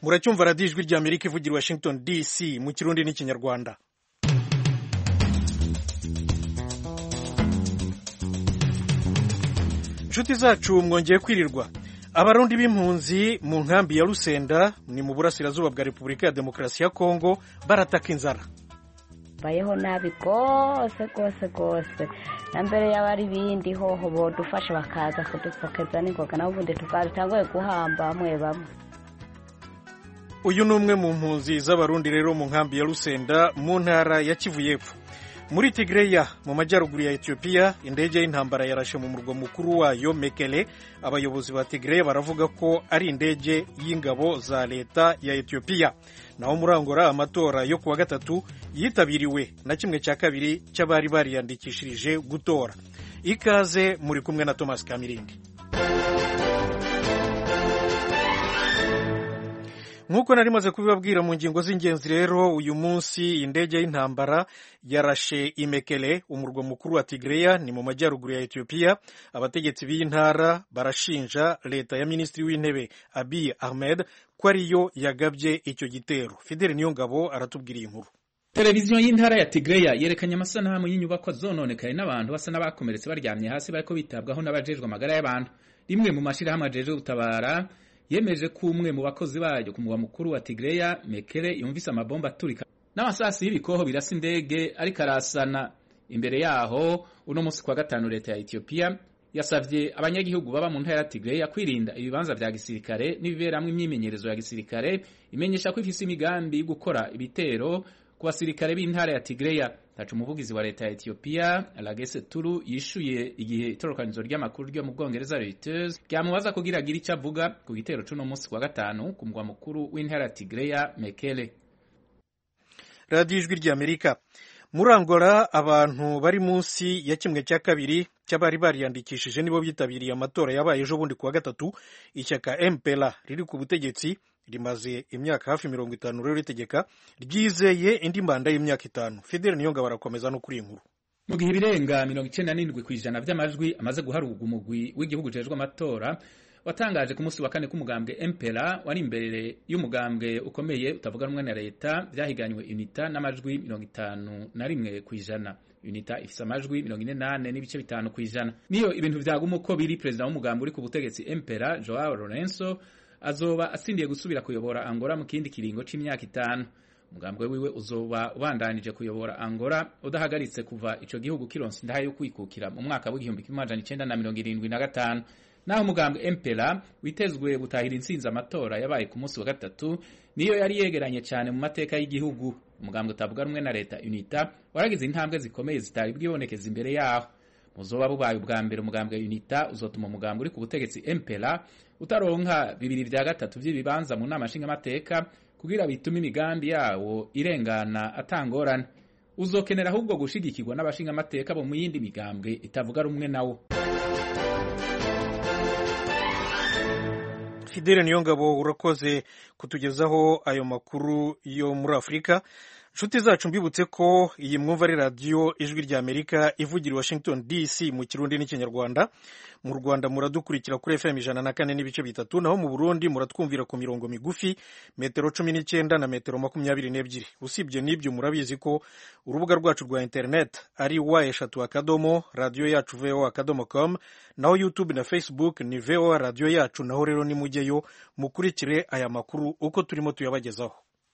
muracyumva radiyo ijwi rya amerika ivugira i washington dc mu kirundi n'ikinyarwanda inshuti zacu mwongeye kwirirwa abarundi b'impunzi mu nkambi ya rusenda ni mu burasirazuba bwa repubulika ya demokarasi ya kongo barataka inzara bayeho nabi rwose rwose rwose na mbere yaba ari ibindi hoho bodufasha bakaza kudupokeza n'ingoga naho ubundi tukabitanguye guhamba bamwe bamwe uyu ni umwe mu mpunzi z'abarundi rero mu nkambi ya rusenda mu ntara ya kivu y'epfo muri tigreya mu majyaruguru ya etiyopiya indege y'intambara yarashe mu murwa mukuru wayo mekele abayobozi ba tigreya baravuga ko ari indege y'ingabo za leta ya etiyopiya naho murangora amatora yo kuwa gatatu yitabiriwe na kimwe cya kabiri cy'abari bariyandikishirije gutora ikaze muri kumwe na thomas kamirindi nk'uko nari maze kubibabwira mu ngingo z'ingenzi rero uyu munsi indege y'intambara yarashe imekele umurwa mukuru wa tigreya ni mu majyaruguru ya etiyopiya abategetsi b'iyi ntara barashinja leta ya minisitiri w'intebe abiy ahmed ko ariyo yagabye icyo gitero fideli niyongabo aratubwira iyi nkuru televiziyo y'intara ya tigreya yerekanye amasanamu y'inyubako zononekaye n'abantu basa n'abakomeretse baryamye hasi bariko bitabwaho n'abajejwe amagara y'abantu rimwe mu mashyirahamwe ajejwe gutabara yemeje ko umwe mu bakozi bayo ku mugwa mukuru wa Tigreya Mekele yumvise amabomba aturika n'amasasi y'ibikoho birasa indege ariko arasana imbere yaho uno munsi kwa gatanu leta ya Ethiopia yasavye abanyagihugu baba mu ntara ya Tigreya kwirinda ibibanza vya gisirikare n'ibiberamwo imyimenyerezo ya gisirikare imenyesha ko ifise imigambi yo gukora ibitero ku basirikare b'intara ya Tigreya tacu umuvugizi wa leta ya Ethiopia Lagese Turu yishuye igihe itorokanizo ry'amakuru ryo mu Bwongereza Reuters ryamubaza kugira agire icyo avuga ku gitero c'uno munsi wa gatanu ku mugwa mukuru w'intara ya Tigreya Mekele radiyo ijwi rya amerika muri angola abantu bari munsi ya kimwe cya kabiri cy'abari bariyandikishije nibo bitabiriye amatora yabaye ejo bundi kuwa gatatu ishyaka mpera riri ku butegetsi rimaze imyaka hafi mirongo itanu rero ritegeka ryizeye indi manda y'imyaka itanu fideli niyonga barakomeza no kuri iyi nkuru mu gihe ibirenga mirongo icyenda n'indwi ku ijana by'amajwi amaze guharurwa umugwi w'igihugu ujejwe amatora watangaje ku munsi wa kane k'umugambwe mpera wari imbere y'umugambwe ukomeye utavuga rumwe na leta byahiganywe unita n'amajwi mirongo itanu na rimwe ku ijana unita ifise amajwi mirongo ine nane n'ibice bitanu ku ijana niyo ibintu vyaguma uko biri perezida w'umugambwe uri ku butegetsi mpera joao lorenzo azoba asindiye gusubira kuyobora Angola mu kindi kiringo c'imyaka itanu umugambwe wiwe uzoba ubandanije kuyobora Angola udahagaritse kuva ico gihugu kironse indaha yo kwikukira mu mwaka w'igihumbi kimwe amajana icenda na mirongo irindwi na gatanu naho umugambwe Mpela witezwe gutahira intsinzi amatora yabaye ku munsi wa gatatu niyo yari yegeranye cyane mu mateka y'igihugu umugambwe utavuga rumwe na leta UNITA waragize intambwe zikomeye zitari bwibonekeza imbere yaho muzoba bubaye ubwa mbere umugambwe UNITA uzotuma umugambwe uri ku butegetsi Mpela utaronka bibiri vya gatatu vy'ibibanza mu nama nshingamateka kugira bitume imigambi yawo irengana atangorane uzokenera ahubwo gushigikirwa n'abashingamateka bo mu yindi migambwe itavuga rumwe nawo fidele niyongabo urakoze kutugezaho ayo makuru yo muri afurika inshuti zacu mbibutse ko iyi mwumva ari radiyo ijwi rya amerika ivugira i washington dc mu kirundi n'ikinyarwanda mu rwanda muradukurikira kuri fm ijana na kane n'ibice bitatu naho mu burundi muratwumvira ku mirongo migufi metero cumi n'icyenda na metero makumyabiri n'ebyiri usibye n'ibyo murabizi ko urubuga rwacu rwa internet ari wa eshatu akadomo radiyo yacu voa akadomo com naho youtube na facebook ni voa radiyo yacu naho rero nimujyeyo mukurikire aya makuru uko turimo tuyabagezaho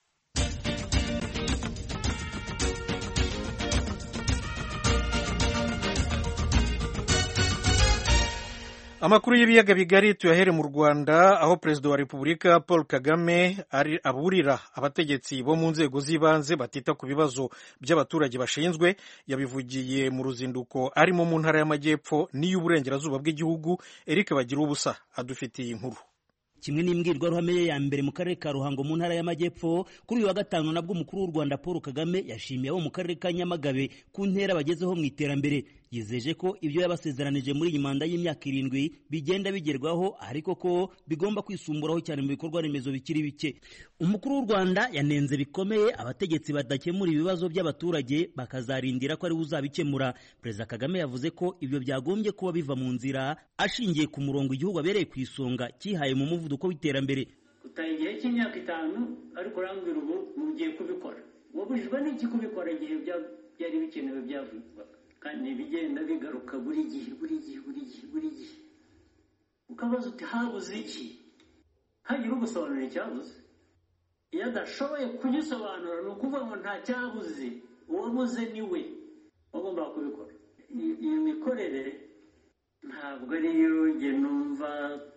amakuru y'ibiyaga bigari tuyahere mu rwanda aho perezida wa repubulika paul kagame ari aburira abategetsi bo mu nzego z'ibanze batita ku bibazo by'abaturage bashinzwe yabivugiye mu ruzinduko arimo mu ntara y'amajyepfo n'iy'uburengerazuba bw'igihugu eric bagira ubusa adufitiye inkuru kimwe n'imbwirwaruhame ye ya mbere mu karere ka ruhango mu ntara y'amajyepfo kuri uyu wa gatanu nabwo umukuru w'u rwanda paul kagame yashimiye abo mu karere ka nyamagabe ku ntera bagezeho mu iterambere yizeje ko ibyo yabasezeranije muri iyi manda y'imyaka irindwi bigenda bigerwaho ariko ko bigomba kwisumburaho cyane mu bikorwa remezo bikiri bike umukuru w'u rwanda yanenze bikomeye abategetsi badakemura ibibazo by'abaturage bakazarindira ko ariwe uzabikemura perezida kagame yavuze ko ibyo byagombye kuba biva mu nzira ashingiye ku murongo igihugu abereye ku isonga cyihaye mu muvuduko w'iterambere utaha igihe cy'imyaka itanu ariko urambwira ubu ugiye kubikora wabujijwe n'iki kubikora igihe byari bikenewe byavugwaga kandi bigenda bigaruka buri gihe buri gihe buri gihe buri gihe ukabaza uti habuze iki hagira ugusobanurira icyabuze iyo adashoboye kugisobanura ni ukuvuga ngo nta cyabuze uwabuze ni we wagombaga kubikora iyo mikorere ntabwo ariyo njye numva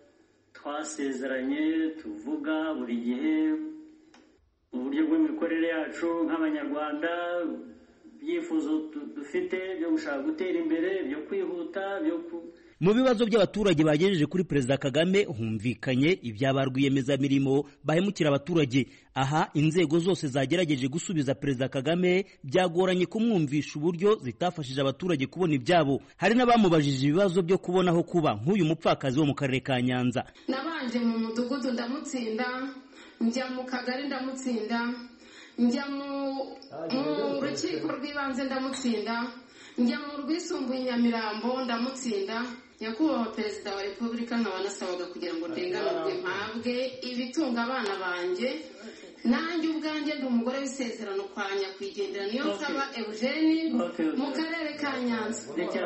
twasezeranye tuvuga buri gihe mu buryo bw'imikorere yacu nk'abanyarwanda ibyifuzo dufite byo gushaka gutera imbere byo kwihuta byo mu bibazo by'abaturage bagejeje kuri perezida kagame humvikanye ibyaba rwiyemezamirimo bahemukira abaturage aha inzego zose zagerageje gusubiza perezida kagame byagoranye kumwumvisha uburyo zitafashije abaturage kubona ibyabo hari n'abamubajije ibibazo byo kubona aho kuba nk'uyu mupfakazi wo mu karere ka nyanza nabanje mu mudugudu ndamutsinda njya mu kagari ndamutsinda njya mu rukiko rw'ibanze ndamutsinda njya mu rwisumbuye nyamirambo ndamutsinda nyakubahwa perezida wa repubulika nkaba nasabaga kugira ngo ndenganurwe mpabwe ibitunga abana banjye nanjye ubwanjye ndi umugore w'isezerano kwa nyakwigendera niyo nsaba eugene mu karere ka nyanza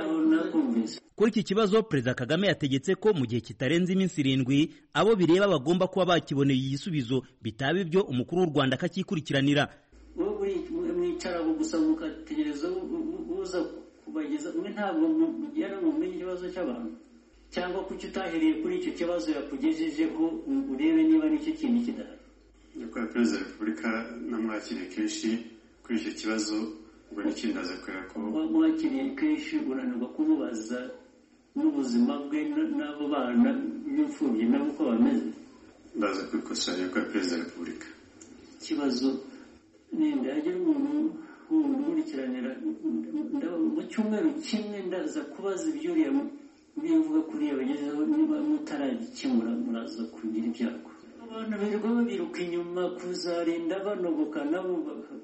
kuri iki kibazo perezida kagame yategetse ko mu gihe kitarenze iminsi irindwi abo bireba bagomba kuba bakiboneye igisubizo bitaba ibyo umukuru w'u rwanda akakikurikiranira mwicara gusa mugategereza uza kubageza mwe ntabwo mugera mu menye ikibazo cy'abantu cyangwa kuki utahereye kuri icyo kibazo yakugejejeho urebe niba nicyo kintu kidahari nyakubahwa perezida wa repubulika namwakiriye kenshi kuri icyo kibazo ubwo n'ikindi aza kubera ko mwakiriye kenshi unanirwa kumubaza n'ubuzima bwe n'abo bana b'imfubyi nabo uko bameze ndaza kubikosora nyakubahwa perezida wa repubulika ikibazo nenda yagira umuntu umurikiranira mu cyumweru kimwe ndaza kubaza ibyuriya mbivuga kuriya bagezeho niba mutaragikemura muraza kugira ibyago abantu birirwa babiruka inyuma kuzarinda banogoka nabo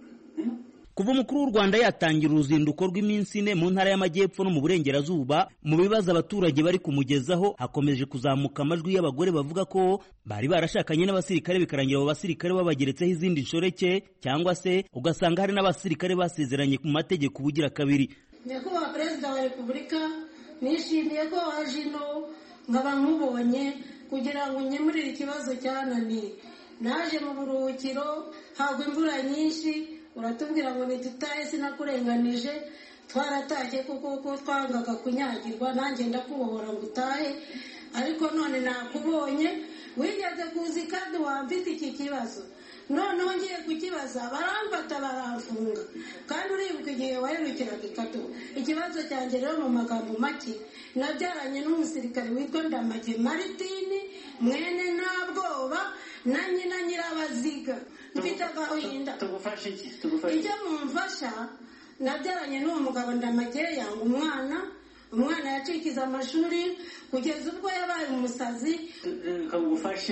kuva umukuru w'u rwanda yatangira uruzinduko rw'iminsi ine mu ntara y'amajyepfo no mu burengerazuba mu bibazo abaturage bari kumugezaho hakomeje kuzamuka amajwi y'abagore bavuga ko bari barashakanye n'abasirikare bikarangira abo basirikare babageretseho izindi nshoreke cyangwa se ugasanga hari n'abasirikare basezeranye mu mategeko ubugira kabiri nyakubahwa perezida wa repubulika nishimiye ko waje ino nkaba nkubonye kugira ngo nkemurire ikibazo cyananiye naje mu buruhukiro hagwa imvura nyinshi uratubwira ngo ntitutahe sinakurenganije twaratashye kuko ko twangaga kunyagirwa nanjye ndakubohora ngo utahe ariko none nakubonye wigeze kuzi kandi wamfite iki kibazo noneho ngiye kukibaza baramfata baramfunga kandi uribuka igihe waherukiraga ikatu ikibazo cyanjye rero mu magambo make nabyaranye n'umusirikare witwa ndamage maritini mwene ntabwoba na nyina nyirabaziga mfite agahinda tugufashe iki tugufashe icyo mumfasha nabyaranye n'uwo mugabo ndamage yanga umwana umwana yacikiza amashuri kugeza ubwo yabaye umusazi kagufashe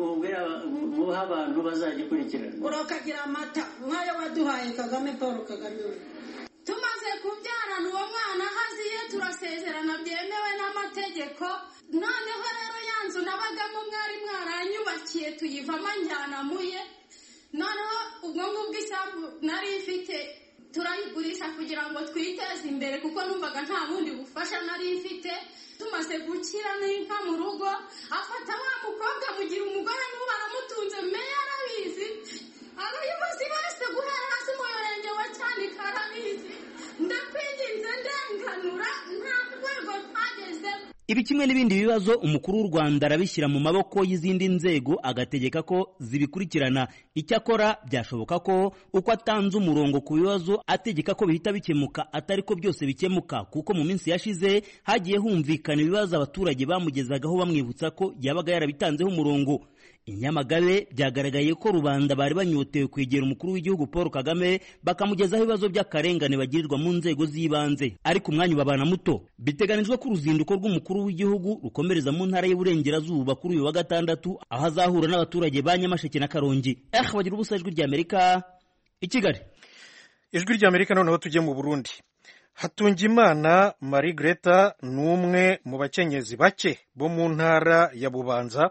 muha abantu bazagikurikirana urakagira amata nk'ayo waduhaye kagame paul kagame tumaze kubyarana uwo mwana haziye turasezerana byemewe n'amategeko noneho rero ya nzu nabagamo mwari mwaranyubakiye tuyivamo njyanamuye noneho ubwo ngubwo isambu nari ifite turayigurisha kugira ngo twiteze imbere kuko numvaga nta bundi bufasha nari mfite tumaze gukira n'inka mu rugo afata wa mukobwa mugira umugore n'ubu aramutunze meya arabizi abayobozi bose guhera hasi mu murenge wa cyanika arabizi ndakwinginze ndenganura nta rwego twagezemo ibi kimwe n'ibindi bibazo umukuru w'u rwanda arabishyira mu maboko y'izindi nzego agategeka ko zibikurikirana icyakora byashoboka ko uko atanze umurongo ku bibazo ategeka ko bihita bikemuka atari ko byose bikemuka kuko mu minsi yashize hagiye humvikana ibibazo abaturage bamugezagaho bamwibutsa ko yabaga yarabitanzeho umurongo inyamagabe byagaragaye ko rubanda bari banyotewe kwegera umukuru w'igihugu paul kagame bakamugezaho ibibazo by'akarengane bagirirwa mu nzego z'ibanze ariko umwanya ubabana muto biteganijwe ko uruzinduko rw'umukuru w'igihugu rukomereza mu ntara y'uburengerazuba kuri uyu wa gatandatu aho azahura n'abaturage ba nyamasheke na karongi eh bagira ubusa ijwi ry'amerika i kigali ijwi ry'amerika noneho tujye mu burundi hatungimana marie greta ni umwe mu bakenyezi bake bo mu ntara ya bubanza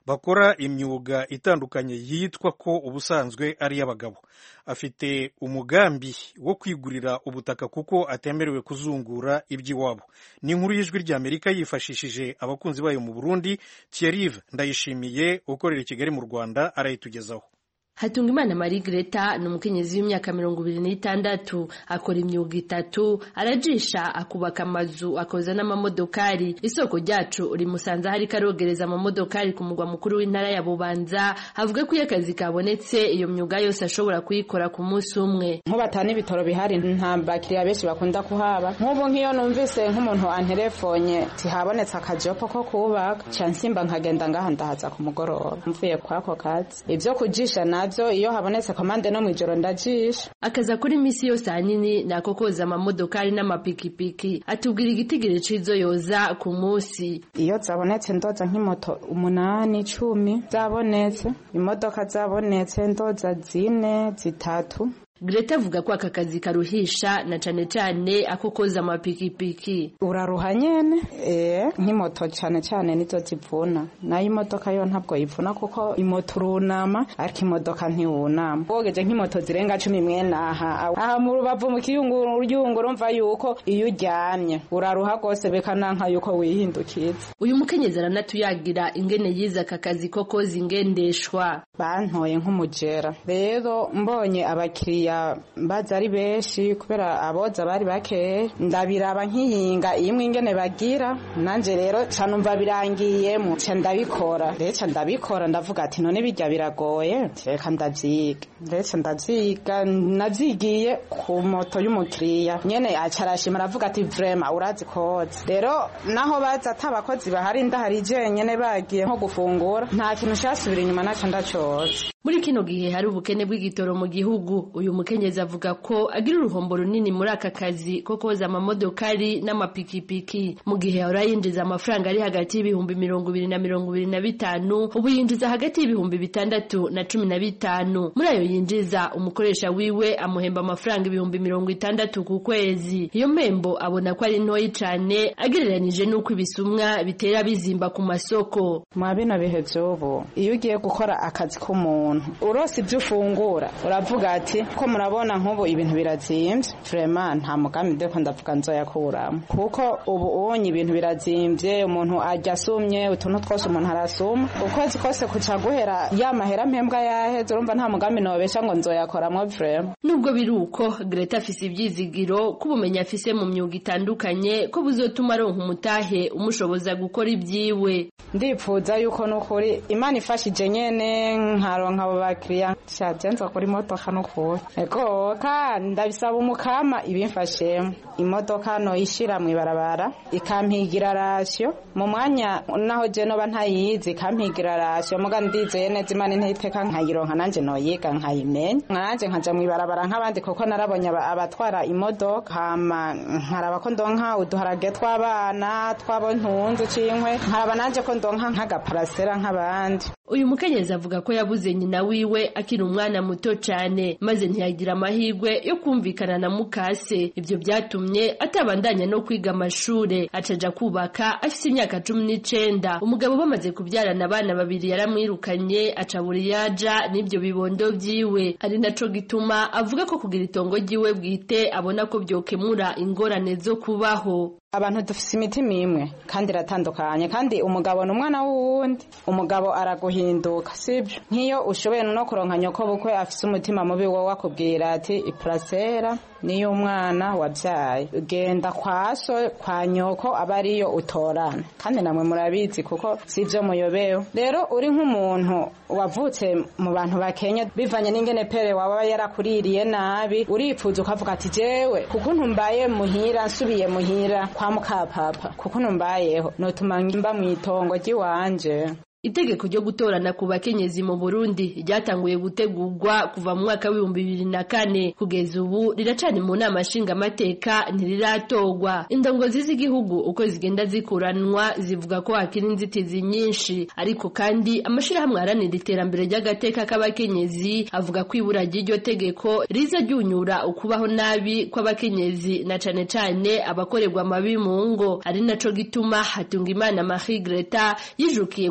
bakora imyuga itandukanye yitwa ko ubusanzwe ari iy'abagabo afite umugambi wo kwigurira ubutaka kuko atemerewe kuzungura iby'iwabo ni inkuru y'ijwi ry'amerika yifashishije abakunzi bayo mu burundi thierry ndayishimiye ukorera i kigali mu rwanda arayitugezaho Hatungimana Marie Greta ni umukenyezi w'imyaka mirongo ibiri n'itandatu akora imyuga itatu arajisha akubaka amazu akoza n'amamodokari isoko ryacu rimusanze hari karogereza amamodokari ku mugwa mukuru w'intara ya Bubanza avuga ko iyo akazi kabonetse iyo myuga yose ashobora kuyikora ku munsi umwe nk'ubatana ibitoro bihari nta bakiriya benshi bakunda kuhaba nk'ubu nk'iyo numvise nk'umuntu anterefonye tihabonetse akajopo ko kubaka cansimba nkagenda ngaha ndahaza ku mugoroba mvuye kwako kazi ivyo kujisha na navyo iyo habonetse komande no mwijoro ndajisha akazi akora iminsi yose ahanini ni ako koza amamodokari n'amapikipiki atubwira igitigiri c'izo yoza ku munsi iyo zabonetse ndoza nk'imoto umunani cumi zabonetse imodoka zabonetse ndoza zine zitatu Greta avuga ko aka kazi karuhisha na cane cane ako koza amapikipiki uraruha nyene eh nk'imoto cane cane nizo zivuna nayo imodoka yo ntabwo yivuna kuko imoto urunama ariko imodoka ntiwunama wogeje nk'imoto zirenga cumi mwenaha aha mu rubavu mu kiyunguru uryungu urumva yuko iyo uryamye uraruha rwose bekananka yuko wihindukiza uyu mukenyezi aranatuyagira ingene yize aka kazi ko koza ingendeshwa bantoye nk'umujera rero mbonye abakiriya baza ari benshi kubera aboza bari bakeya ndabiraba nkihinga imwe ingene bagira nanje rero canumva birangiyemo ca ndabikora rero ndabikora ndavuga ati none bijya biragoye reka ndavyiga rero ndavyiga navyigiye ku moto y'umukiriya nyene aca arashima aravuga ati vrema urazi koza rero naho baza ata abakozi bahari ndahari jenyene bagiye nko gufungura nta kintu casubira inyuma naco ndacoza muri kino gihe hari ubukene bw'igitoro mu gihugu uyu mukenyezi avuga ko agira uruhombo runini muri aka kazi ko koza amamodokari n'amapikipiki mu gihe ahora yinjiza amafaranga ari hagati y'ibihumbi mirongo ibiri na mirongo ibiri na bitanu ubu yinjiza hagati y'ibihumbi bitandatu na cumi na bitanu muri ayo yinjiza umukoresha wiwe amuhemba amafaranga ibihumbi mirongo itandatu ku kwezi iyo mpembo abona ko ari ntoyi cane agereranije n'uko ibisumwa bitera bizimba ku masoko mwa bino bihe vy'ubu iyo ugiye gukora akazi k'umuntu urose ibyo ufungura uravuga ati ko murabona nk'ubu ibintu birazimvye vrema nta mugambi ndeko ndavuga nzoyakuramo kuko ubu ubonye ibintu birazimvye umuntu arya asumye utuntu twose umuntu arasuma ukwezi kose kuca guhera ya mahera mpembwa yaheze urumva nta mugambi nobesha ngo nzoyakoramwo vrema nubwo biri uko Greta afise ivyizigiro ko ubumenyi afise mu myuga itandukanye ko buzotuma aronka umutahe umushoboza gukora ibyiwe ndipfuza yuko nukuri imana ifashije nyene nkaronka abo bakiriya shajenza kuri imodoka nukuri ego kandi ndabisaba umukama ibimfashemo imodoka noyishira mw'ibarabara ikampigira rasyo mu mwanya naho je noba ntayizi ikampigira rasyo muga ndizeye neza imana intayiteka nkayironka nanje noyiga nkayimenya nanje nkaja mw'ibarabara nk'abandi kuko narabonye abatwara imodoka hama nkaraba ko ndonka uduharage tw'abana tw'abo ntunze cinkwe nkaraba nanje ko ndonka nk'agaparasera nk'abandi uyu mukenyezi avuga ko yabuze nyina wiwe akiri umwana muto cane maze ntiyagira amahirwe yo kumvikana na mukase ivyo vyatumye atabandanya no kwiga amashure acaja kubaka afise imyaka cumi n'icenda umugabo bamaze kubyarana abana babiri yaramwirukanye aca buri yaja n'ivyo bibondo vyiwe ari naco gituma avuga ko kugira itongo ryiwe bwite abona ko vyokemura ingorane zo kubaho abantu dufise imitima imwe kandi iratandukanye kandi umugabo ni umwana w'uwundi umugabo araguhinduka sibyo nk'iyo ushoboye no kuronka nyoko bukwe afise umutima mubi wowe akubwira ati iparasera niyo umwana wabyaye genda kwa so kwa nyoko aba ariyo utorana kandi namwe murabizi kuko sivyo muyobewe rero uri nk'umuntu wavutse mu bantu bakenya bivanye n'ingene pere waba yarakuririye nabi uripfuza ukavuga ati jewe kuko ntumbaye muhira nsubiye muhira kwa mukapapa kuko numbayeho notuma mba mw'itongo ry'iwanje itegeko ryo gutorana ku bakenyezi mu Burundi ryatanguye gutegurwa kuva mu mwaka w'ibihumbi bibiri na kane kugeza ubu riracani mu nama nshingamateka ntiriratogwa indongozi z'igihugu uko zigenda zikuranwa zivuga ko hakiri inzitizi nyinshi ariko kandi amashirahamwe aharanira iterambere ry'agateka k'abakenyezi avuga ko ibura ry'iryo tegeko riza ryunyura ukubaho nabi kw'abakenyezi na cane cane abakorerwa amabi mu ngo ari naco gituma hatunga imana Marie Greta yijukiye kwiga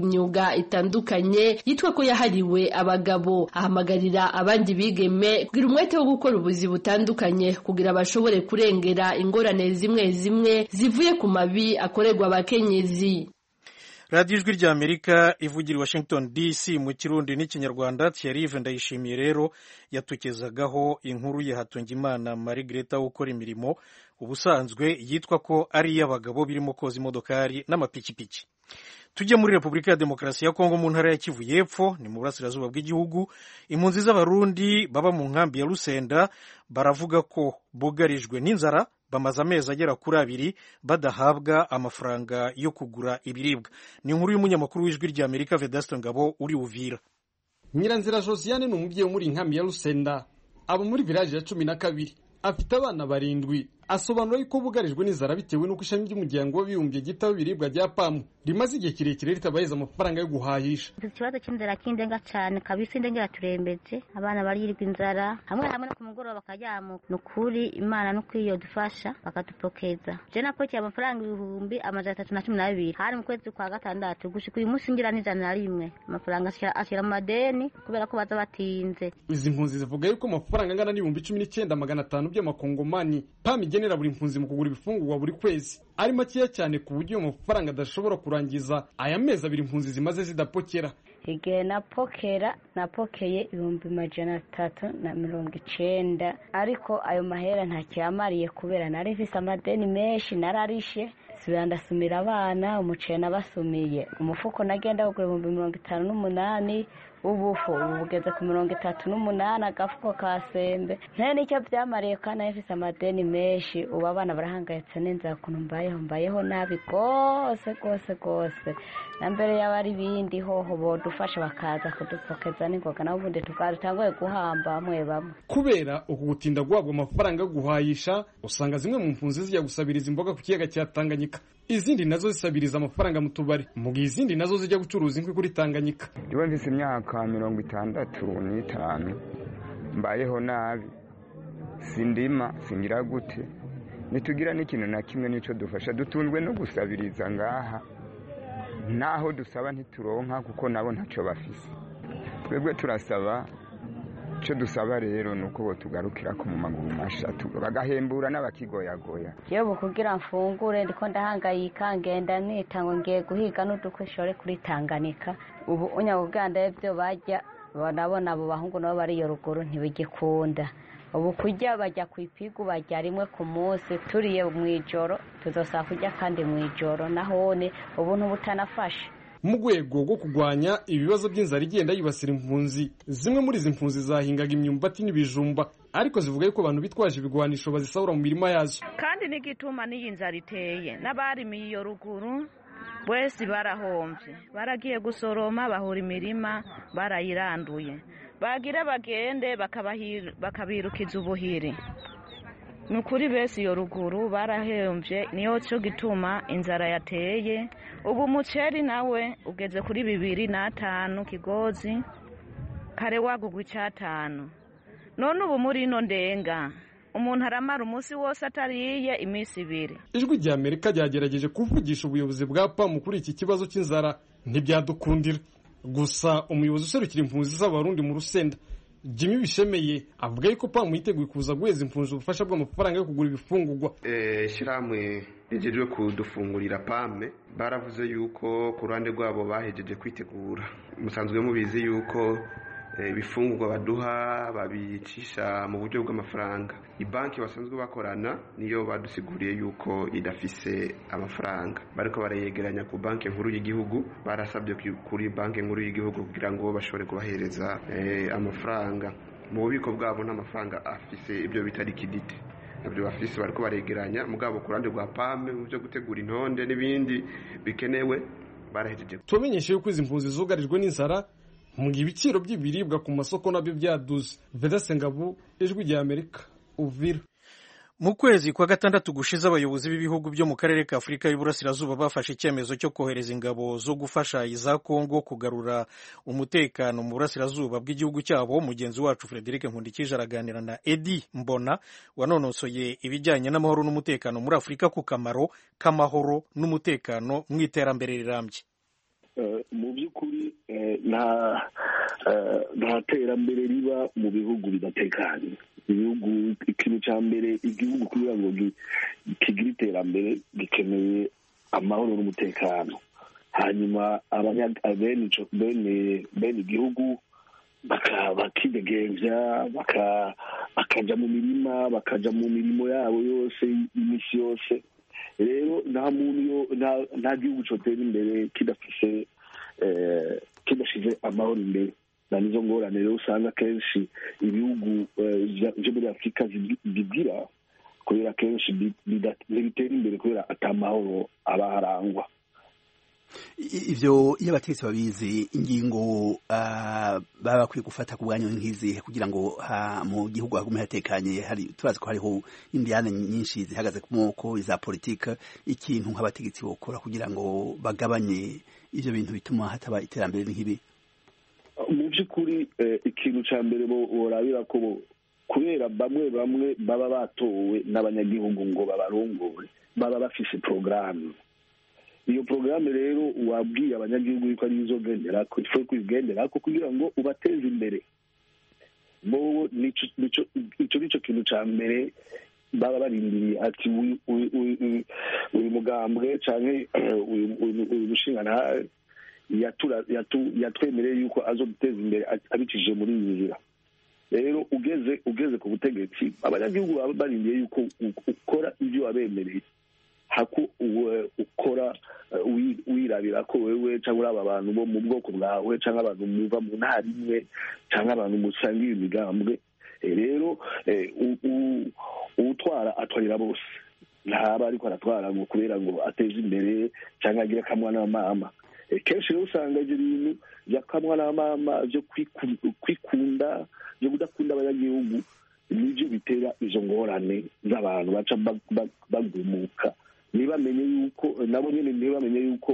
imyuga itandukanye yitwa ko yahariwe abagabo ahamagarira abandi bigeme kugira umwete wo gukora ubuzi butandukanye kugira bashobore kurengera ingorane zimwe zimwe zivuye ku mabi akorerwa abakenyezi radiyo ijwi rya amerika ivugira i washington dc mu kirundi n'ikinyarwanda thierry ndayishimiye rero yatukezagaho inkuru ya hatungimana marie greta ukora imirimo ubusanzwe yitwa ko ari iy'abagabo birimo koza imodokari n'amapikipiki tujye muri repubulika ya demokarasi ya kongo mu ntara ya kivu y'epfo ni mu burasirazuba bw'igihugu impunzi z'abarundi baba mu nkambi ya rusenda baravuga ko bugarijwe n'inzara bamaze amezi agera kuri abiri badahabwa amafaranga yo kugura ibiribwa ni inkuru y'umunyamakuru w'ijwi rya amerika vedaste ngabo uri uvira nyiranzira josiane ni umubyeyi wo muri inkambi ya rusenda aba muri village ya cumi na kabiri afite abana barindwi asobanura yuko bugarijwe n'inzara bitewe n'uko ishami ry'umuryango w'abibumbye ryitaho ibiribwa rya pamu rimaze igihe kirekire ritabahiza amafaranga yo guhahisha ikibazo cy'inzara kindenga cyane kabisa indengera turembeje abana barirwa inzara hamwe hamwe no ku mugoroba bakajyamuka ni ukuri imana no kwiyo dufasha bakadupokeza je napokiye amafaranga ibihumbi amajana atatu na cumi n'abiri hari mu kwezi kwa gatandatu gushika uyu munsi ngira n'ijana na rimwe amafaranga ashyira mu madeni kubera ko baza batinze izi mpunzi zivuga yuko amafaranga angana n'ibihumbi cumi n'icyenda magana atanu by'amakongomani pamu igenera buri mpunzi mu kugura ibifungurwa buri kwezi ari makeya cyane ku buryo ayo mafaranga adashobora kurangiza aya mezi abiri impunzi zimaze zidapokera igihe napokera napokeye ibihumbi majana atatu na mirongo icenda ariko ayo mahera ntakiyamariye kubera nari mfise amadeni menshi nararishe subira ndasumira abana umuceri nabasumiye umufuko nagenda kugura ibihumbi mirongo itanu n'umunani ubufu ubu bugeze ku mirongo itatu n'umunani agafuko ka sembe nta nicyo byamariye kandi nayo mfise amadeni menshi ubu abana barahangayitse n'inzara ukuntu mbayeho mbayeho nabi rwose rwose rwose na mbere yaba ari ibindi hoho bodufasha bakaza kudupokeza n'ingoga naho ubundi tutanguye guhamba bamwe bamwe kubera uku gutinda guhabwa amafaranga yo guhahisha usanga zimwe mu mpunzi zijya gusabiriza imboga ku kiyaga cya tanganyika izindi nazo zisabiriza amafaranga mu tubari mu gihe izindi nazo zijya gucuruza inkwi kuri tanganyika iyo mvise imyaka mirongo itandatu n'itanu mbayeho nabi sindima singira gute ntitugira n'ikintu na kimwe n'icyo dufasha dutunzwe no gusabiriza ngaha naho dusaba ntituronka kuko nabo ntacyo bafise twebwe turasaba icyo dusaba rero ni uko tugarukira ko mu maguru masha bagahembura n'abakigoyagoya yewe kugira mfungure ndiko ndahangayika ngenda nita ngo ngiye guhiga n'udukwishore kuri tanganika ubu unyabuganda ibyo bajya nabona abo bahungu nabo bari iyo ruguru ntibigikunda ubu kurya bajya ku ipigu bajya rimwe ku munsi turiye mu ijoro tuzosaba kurya kandi mu ijoro nahone ubu ntubutanafashe mu rwego rwo kurwanya ibibazo by'inzara igenda yibasira impunzi zimwe muri izi mpunzi zahingaga imyumbati n'ibijumba ariko zivuga yuko abantu bitwaje ibigwanisho bazisahura mu mirima yazo kandi n'igituma n'iyi nzara iteye n'abarimiye iyo ruguru bose barahombye baragiye gusoroma bahura imirima barayiranduye bagira bagende bakabirukiza ubuhiri ni ukuri bese iyo ruguru barahembye niyo cyo gituma inzara yateye ubu umuceri nawe ugeze kuri bibiri n'atanu kigozi kare wagugwa icyatanu none ubu muri ino ndenga umuntu aramara umunsi wose atariye iminsi ibiri ijwi rya amerika ryagerageje kuvugisha ubuyobozi bwa pamu kuri iki kibazo cy'inzara ntibyadukundira gusa umuyobozi userukira impunzi z'abarundi mu rusenda jimmy bishemeye avuga yuko pamu yiteguye kuza guheza impunzi ubufasha bw'amafaranga yo kugura ibifungurwa ishyirahamwe rigejwe kudufungurira pame baravuze yuko ku ruhande rwabo bahejeje kwitegura musanzwe mubizi yuko ibifungurwa baduha babicisha mu buryo bw'amafaranga banki basanzwe bakorana niyo badusiguriye yuko idafise amafaranga bariko barayegeranya ku banki nkuru y'igihugu barasabye kuri banki nkuru y'igihugu kugira ngo bashobore kubahereza amafaranga mu bubiko bwabo n'amafaranga afise ibyo bita likidite nabyo bafise bariko baregeranya mugabo ku ruhande rwa pame mu byo gutegura intonde n'ibindi bikenewe barahejeje tubamenyeshe yuko izi mpunzi zugarijwe n'inzara mu gihe ibiciro by'ibiribwa ku masoko nabyo byaduze vedase ngabu ijwi rya amerika uvira mu kwezi kwa gatandatu gushize abayobozi b'ibihugu byo mu karere ka afurika y'uburasirazuba bafashe icyemezo cyo kohereza ingabo zo gufasha iza kongo kugarura umutekano mu burasirazuba bw'igihugu cyabo mugenzi wacu frederic nkundikije araganira na edi mbona wanonosoye ibijyanye n'amahoro n'umutekano muri afurika ku kamaro k'amahoro n'umutekano mu iterambere rirambye mu by'ukuri nta terambere riba mu bihugu bidatekanye ibihugu ikintu cya mbere igihugu kugira ngo kigire iterambere gikeneye amahoro n'umutekano hanyuma bene igihugu bakidegembya bakajya mu mirima bakajya mu mirimo yabo yose iminsi yose rero nta muntu nta gihugu cyotera imbere kidafise kidashyize amahoro imbere na nizo ngorane rero usanga akenshi ibihugu byo muri afurika bigira kubera akenshi ntibitera imbere kubera atamahoro aba harangwa ivyo iyo abategetsi babizi ingingo baba bakwiye gufata ku bwanyu nk'izihe kugira ngo mu gihugu hagume hatekanye hari tubazi ko hariho indiyane nyinshi zihagaze ku moko iza politike ikintu nk'abategetsi bokora kugira ngo bagabanye ivyo bintu bituma hataba iterambere nk'ibi mu by'ukuri ikintu cya mbere borabira ko kubera bamwe bamwe baba batowe n'abanyagihugu ngo babarongore baba bafise porogaramu iyo porogaramu rero wabwiye abanyagihugu yuko ari izo gendera ko ifu kuyigendera ko kugira ngo ubateze imbere bobo icyo nicyo kintu cya mbere baba barindiriye ati uyu mugambwe cyangwa uyu mushinga yatwemereye yuko azo guteza imbere abicishije muri iyi nzira rero ugeze ugeze ku butegetsi abanyagihugu baba barindiye yuko ukora ibyo wabemereye hako ukora wirabira ko wewe cyangwa uri aba bantu bo mu bwoko bwawe cyangwa abantu muva mu ntara imwe cyangwa abantu musangiye imigambwe rero uwutwara atwarira bose ntaba ariko aratwara ngo kubera ngo ateze imbere cyangwa agire akamwa n'amama kenshi rero usanga ibyo bintu byakamwa n'amama byo kwikunda byo kudakunda abanyagihugu nibyo bitera izo ngorane z'abantu baca bagumuka ntibamenye yuko nabo nyine ntibamenye yuko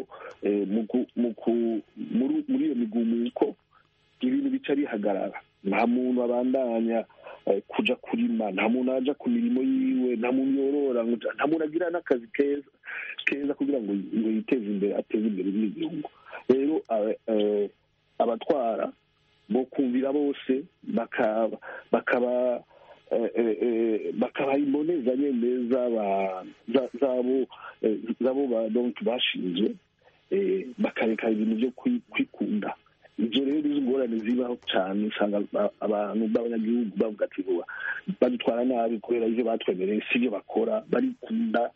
muri iyo migumuko ibintu bica bihagarara nta muntu abandanya kuja kurima nta muntu aja ku mirimo yiwe nta muntu yorora nta muntu agira n'akazi keza keza kugira ngo yiteze imbere ateze imbere n'igihugu rero abatwara bo kumvira bose bakaba bakabaha imboneza nyine zabo zabo donki bashinzwe bakareka ibintu byo kwikunda ibyo rero izo ngorane zibaho cyane usanga abantu b'abanyagihugu bavuga ati badutwara nabi kubera ibyo batwemereye si ibyo bakora barikunda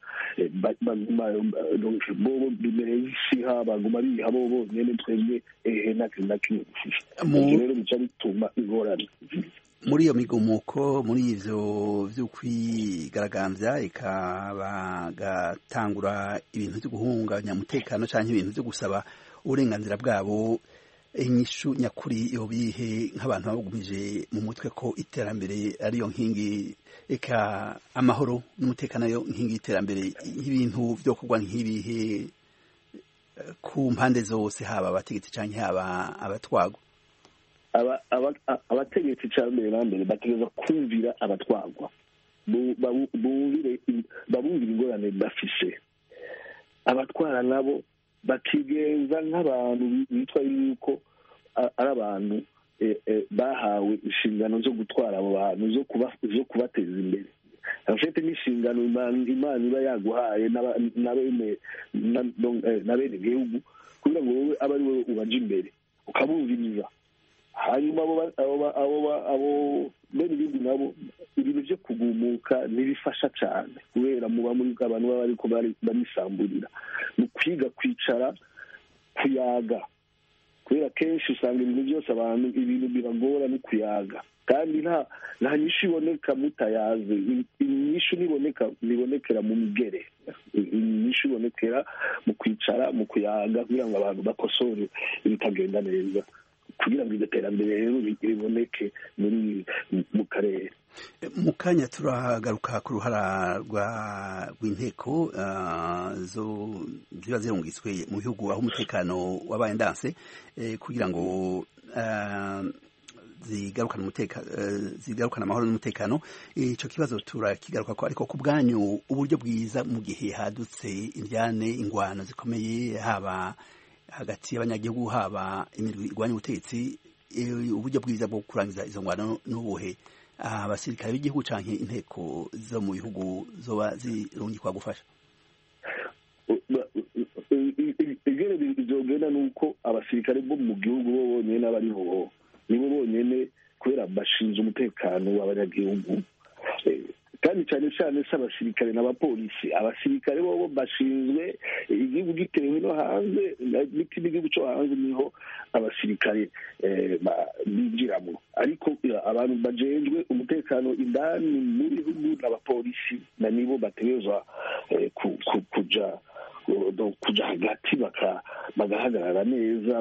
bobo bimereye isiha baguma biha bo bonyine twebwe ehe na kimwe dufite ibyo rero bica bituma ingorane muri iyo migumuko muri ivyo vyo kwigaragambya ikabagatangura ibintu vyo guhungabanya umutekano canke ibintu vyo gusaba uburenganzira bwabo inyishu nyakuri yobihe nk'abantu babugumije mu mutwe ko iterambere ariyo nkingi eka amahoro n'umutekano ariyo nkingi y'iterambere y'ibintu vyo kugwa nk'ibihe ku mpande zose haba abategetsi canke haba abatwagwa abategetsi cya mbere na mbere bategereza kumvira abatwagwa babumvire ingorane bafise abatwara nabo bakigenza nk'abantu bitwa yuko ari abantu bahawe inshingano zo gutwara abo bantu zo kubateza imbere abafite n'inshingano imana iba yaguhaye na bene igihugu kugira ngo wowe abe ari wowe ubaje imbere ukabumviriza hanyuma abo bene igihugu nabo ibintu byo kugumuka ntibifasha cyane kubera muba muri abantu baba ariko barisamburira ni ukwiga kwicara kuyaga kubera kenshi usanga ibintu byose abantu ibintu biragora no kuyaga kandi nta nta nyishu iboneka mutayaze inyishu niboneka nibonekera mu migere inyishu ibonekera mu kwicara mu kuyaga kugira ngo abantu bakosore ibitagenda neza kugira ngo iryo terambere rero riboneke muri mu karere mu kanya turagaruka ku ruhara rw'inteko ziba zirungitswe mu bihugu aho umutekano wabaye ndanse kugira ngo zigarukana umutekano zigarukana amahoro n'umutekano icyo kibazo turakigaruka ko ariko ku bwanyu uburyo bwiza mu gihe hadutse indyane ingwano zikomeye haba hagati y'abanyagihugu haba imirwi irwanya ubutegetsi uburyo bwiza bwo kurangiza izo ngwano n'ubuhe abasirikare b'igihugu canke inteko zo mu bihugu zoba zirungikwa gufasha igere bizogenda nuko abasirikare bo mu gihugu bo bonyene abari bo nibo bonyene kubera bashinzwe umutekano w'abanyagihugu kandi cyane cyane si abasirikare n'abapolisi abasirikare bo bashinzwe igihugu gitewe no hanze n'ikindi gihugu cyo hanze niho abasirikare binjiramo ariko abantu bajejwe umutekano indani mu bihugu n'abapolisi na nibo bategerezwa kuja kuja hagati bagahagarara neza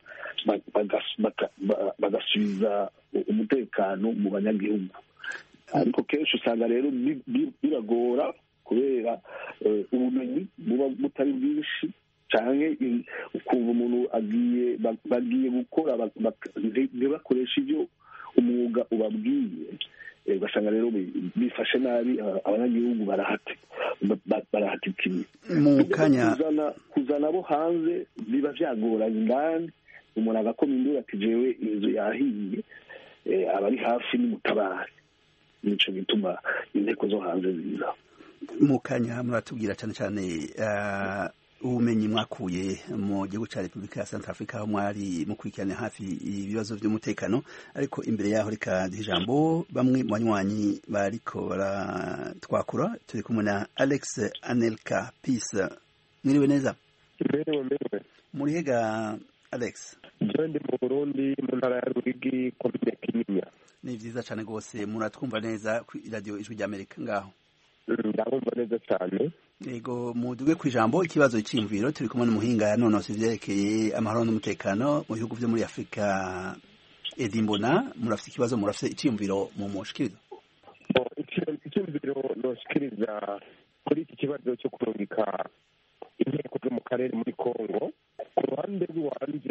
bagasubiza umutekano mu banyagihugu ariko kenshi usanga rero biragora kubera ubumenyi buba butari bwinshi cyane ukumva umuntu agiye bagiye gukora ntibakoreshe ibyo umwuga ubabwiye ugasanga rero bifashe nabi abanyagihugu barahatikiye mu kanya kuzana abo hanze biba byagoranye indani umuntu agakoma induru ati jewe inzu yahiye abari hafi n'umutabari nico gituma inteko zo hanze ziza mu kanya muratubwira cyane cyane ubumenyi mwakuye mu gihugu cya repubulika ya santa afurika aho mwari mukurikirana hafi ibibazo by'umutekano ariko imbere yaho reka duha ijambo bamwe mu banywanyi bariko baratwakura turi kumwe na alex anelka peace mwiriwe neza mbere mbere muri hega alex jewe ndi mu burundi mu ntara ya rurigi komine kinyinya ni vyiza cane rwose muratwumva neza kuri radiyo ijwi ry'amerika ngaho ndabumva neza cyane yego muduge ku ijambo ikibazo cy'imviro turi kumwe n'umuhinga yanonosa ivyerekeye amahoro n'umutekano mu bihugu vyo muri afurika edi mbona murafite ikibazo murafite iciyumviro mu mushikiriza icyumviro noshikiriza kuri iki kibazo cyo kurungika inteko zo mu karere muri congo ku ruhande rw'iwanje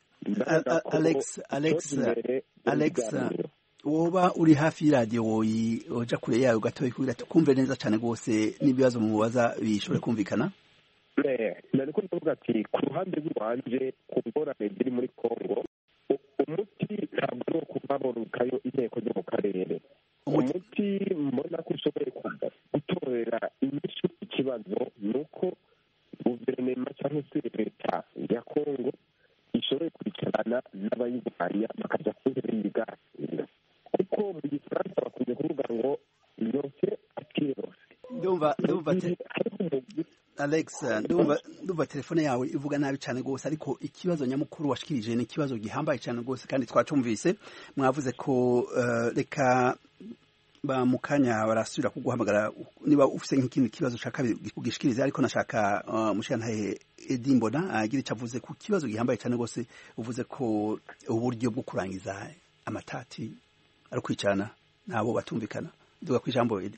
alex alex alex woba uri hafi y'iradiyo woyi uja kure yayo gatoya kugira tukumve neza cyane rwose n'ibibazo mubaza bishobore kumvikana nariko ndavuga ati ku ruhande rw'iwanje ku ngorane ziri muri congo umuti ntabwo ari ukuva borukayo inteko zo mu karere umuti mbona ko ushoboye gutorera inyishu ikibazo ni uko guverinoma cyangwa se leta ya congo ishoboye kwicarana n'abayirwanya bakajya ku ntebe y'ibiganiro kuko mu gifaransa bakunze kuvuga ngo yose akirose ndumva ndumva alex ndumva ndumva telefone yawe ivuga nabi cyane rwose ariko ikibazo nyamukuru washikirije ni ikibazo gihambaye cyane rwose kandi twacumvise mwavuze ko reka ba mu kanya barasubira kuguhamagara niba ufite nk'ikindi kibazo ushaka ugishikirize ariko nashaka mushirantahe edi mbona agira icyo avuze ku kibazo gihambaye cyane rwose uvuze ko uburyo bwo kurangiza amatati ari kwicarana ntabo batumvikana duga ku ijambo edi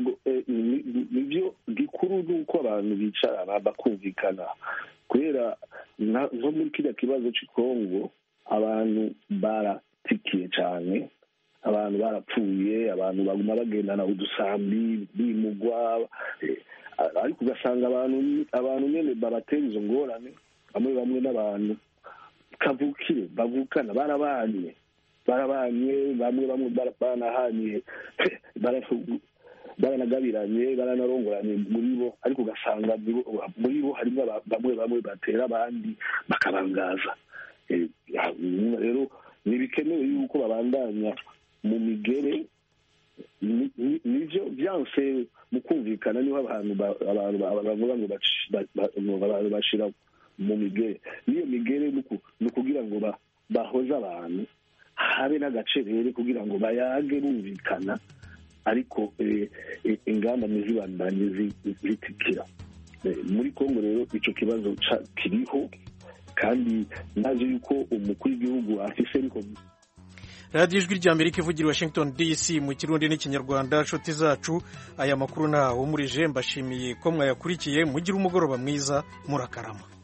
nibyo gikuru ni uko abantu bicarana bakumvikana kubera nko muri kiriya kibazo cy'ikongo abantu baratikiye cyane abantu barapfuye abantu baguma bagendana udusambi bimugwa ariko ugasanga abantu abantu nyine babatera izo ngorane bamwe bamwe n'abantu kavukire bavukana barabanye barabanye bamwe bamwe baranahanye baranagabiranye baranarongoranye muri bo ariko ugasanga muri bo harimo bamwe bamwe batera abandi bakabangaza rero ntibikenewe yuko babandanya mu migere nibyo byanse mu kumvikana niho abantu bavuga ngo abantu bashira mu migere n'iyo migere ni ukugira ngo bahoze abantu habe n'agacerere kugira ngo bayage bumvikana ariko ingamba ntizibandanye zitikira muri congo rero icyo kibazo kiriho kandi nazi yuko umukuru w'igihugu afise ariko radiyo ijwi ry'amerika ivugira washington dc mu kirundi n'ikinyarwanda nshuti zacu aya makuru ntahumurije mbashimiye ko mwayakurikiye mugire umugoroba mwiza murakarama